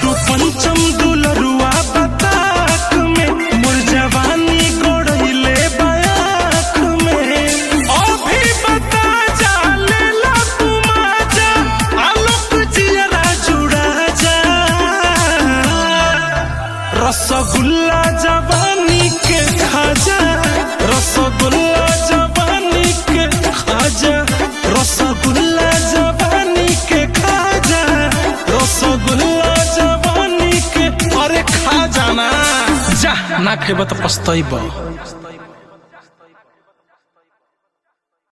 तू पंचम दुलरुआ बताक में मोर जवानी गोड़ैले बयाक में अभी बता जा लेला तू माजा आलोक जियरा जुड़ा जा रसगुल्ला जवानी के खाजा रसगुल्ला जवानी के खाजा रसगुल्ला जवानी के खाजा रसगुल्ला जवानी के अरे खा जाना जा ना खेब तो पछतैब